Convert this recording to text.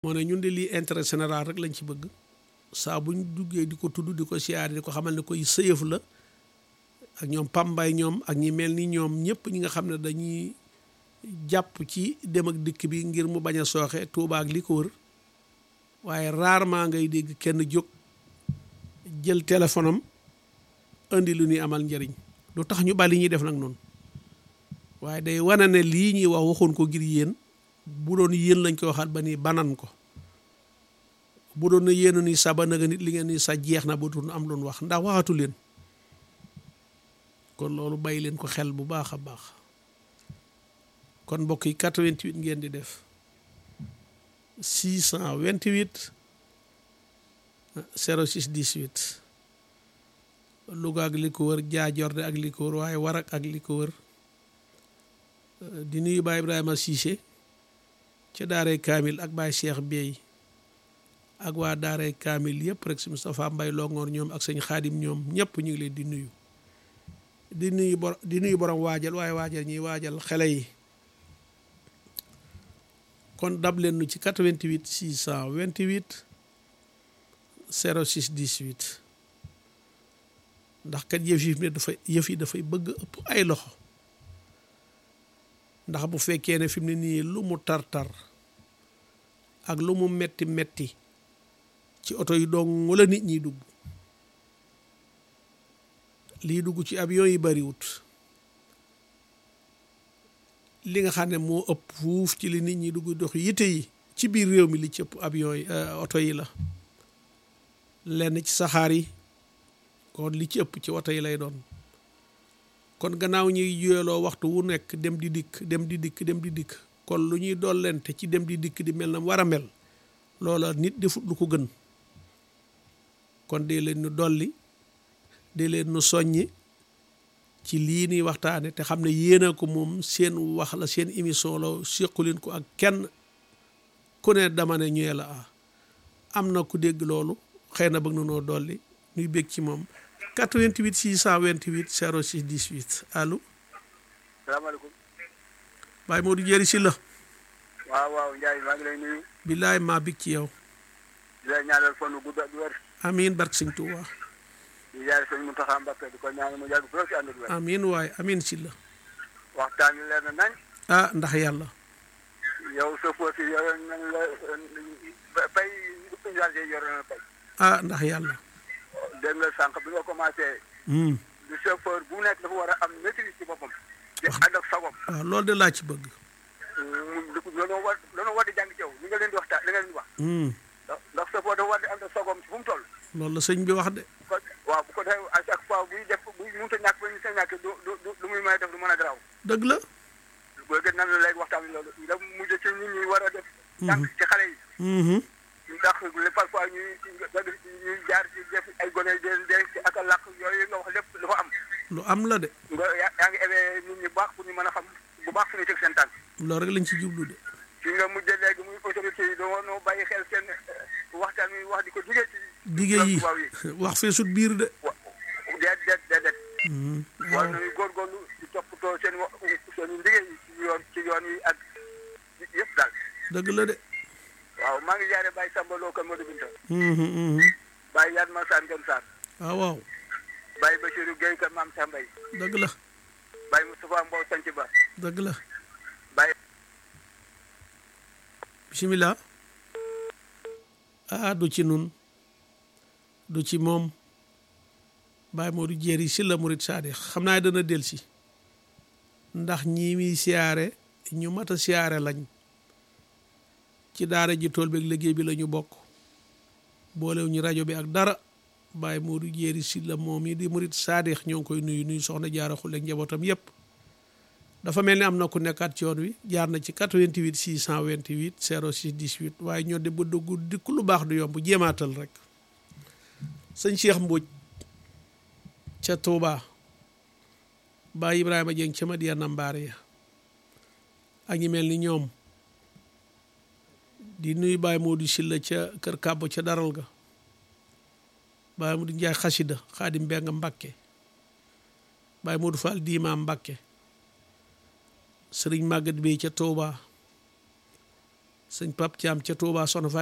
moo ne ñun de lii intérêt général rek lañ ci bëgg saa buñ duggee di ko tudd di ko siyaare di ko xamal ne koy sëyëf la ak ñoom pambay ñoom ak ñi mel ni ñoom ñëpp ñi nga xam ne dañuy jàpp ci dem ak dikk bi ngir mu bañ a sooxe Tuuba ak li ko wër waaye rarement ngay dégg kenn jóg jël téléphone am indi lu ñuy amal njëriñ lu tax ñu bali ñuy def nag noonu waaye day wane ne lii ñuy wax waxoon ko ngir yéen bu doon yéen lañ koy waxaat ba ni banan ko bu doon na yéen ni sa ba naga nit li ngeen ni sa jeex na ba doon am loon wax ndax waxatu leen kon loolu bàyyi leen ko xel bu baax a baax kon mbokk yi 88 ngeen di def 628 06 18 Louga ak li ko wër Jaajorde ak li ko wër waaye Warak ak li ko wër di nuyu Baay Ibrahima Cissé ca daaray Kaamil ak Baay Cheikh Bey ak waa daaray Kaamil yëpp rek si Moustapha Mbay Longoor ñoom ak sëñ Xaadim ñoom ñëpp ñu ngi leen di nuyu di nuyu bor di nuyu borom waajal waaye waajal ñuy waajal xele yi kon dab leen nu ci 88 628 06 18 ndax kat yëf yi dafay yëf yi dafay bëgg ëpp ay loxo ndax bu fekkee ne fi mu ne nii lu mu tar-tar ak lu mu metti metti ci oto yi dong wala nit ñiy dugg lii dugg ci avion yi bariwut li nga xam ne moo ëpp fuuf ci li nit ñi dugg dox yitte yi ci biir réew mi li ci ëpp avion yi oto yi la lenn ci saxaar yi kon li ci ëpp ci oto yi lay doon kon gannaaw ñuy juyeloo waxtu wu nekk dem di dikk dem di dikk dem di dikk kon lu ñuy dollente ci dem di dikk di mel na war a mel loola nit defut lu ko gën kon dee leen nu dolli dee leen nu soññi ci lii nuy waxtaane te xam ne yéena ko moom seen wax la seen émission la séquleen ko ak kenn ku ne dama ne ñëwee la ah am na ku dégg loolu xëy na bëgg na noo dolli ñuy bég ci moom 88 628 06 18 allo. salaamaaleykum. Baye Modou Dieri si la. waaw waaw Ndiaye maa ngi lay nuyu. billaay maa bég ci yow. di la ñaanal fan wu gudd ak wér. amiin barke sëñ Tuuba. di jaay sëñ Mountakha Mbacké di ko ñaanal mu yàgg fi ci ànd ak wér. amiin waay amiin si la. waxtaan wi leer na nañ. ah ndax yàlla. yow sa foo si yore nañ la bay usager yore na bay. ah ndax yàlla. dégg nga sànq bi nga commencé. du chauffeur bu nekk dafa war a am maîtrise ci boppam. di ànd ak sagom. waaw loolu de laa ci bëgg. looloo war looloo war di jàng ci yow li nga leen di waxtaan li nga leen di wax. ndax chauffeur dafa war di ànd ak sagom fu mu toll. loolu la sëñ bi wax de. waaw bu ko defee à chaque fois buy def buy mënut a ñàkk ba ñu sa ñàkk du du du muy may def du mën a garaaw. dëgg la. booy gën nan la léegi waxtaan bi loolu nga mujj ci nit ñi war a def. jàng ci xale yi. ndax parfois ñuy ñuy jaar ci def ay gone de de ak a làkk yooyu nga wax lépp dafa am. lu am la de. nga yaa ngi éveillé nit ñi bu baax pour ñu mën a xam bu baax fu ñuy teg seen tànk. loolu rek lañ ci jublu de. fi nga mujjee léegi muy autorité yi doo noo bàyyi xel seen waxtaan wi wax di ko digee ci. dige yi wax fee sut biir de. wa déet déet déet déet. war nañu góorgóorlu di toppatoo seen wa seen liggéey yi ci yoon ci yoon yi ak yëpp daal. dëgg la de. waaw maa ngi jaaree Baye Samba Lo kan Modou Binta. Baye Yad Massane Gane Sarr. waaw waaw. Baye Bachirou Guèye kan Maam Sambay. dëgg la. Baye Moustapha Mbow Sanc Ba. dëgg la. Baye. bisimilah. ah du ci nun du ci moom Baye Modou Dieri si la murit saadi xam naa dana del si ndax ñii muy siyaare ñu mat a siyaare lañ ci daara ji tool beeg liggéey bi la ñu bokk boolew ñu rajo bi ak dara Baye Modou Dieri si la moom yi di murit saadix ñoo ngi koy nuyu nuyu soxna jaara xuleeg njabootam yépp dafa mel ni am na ku nekkaat ci yoon wi jaar na ci 88 628 06 18 waaye ñoo de ba dugg dikk lu baax du yomb jéemaatal rek sëñ Cheikh Mbodj ca Touba Baye Ibrahima Dieng ca Madiana Mbaare ya ak ñi mel ni ñoom di nuyu Baye Modou Silla ca Kër Kàbbo ca Daral ga Baye Modou Njaay Xasida Xaadim Mbeng Mbakke Baye Modou Fall Diima Mbakke sëriñ Maguette Bey ca Touba sëñ Pap Thiam ca Touba Sono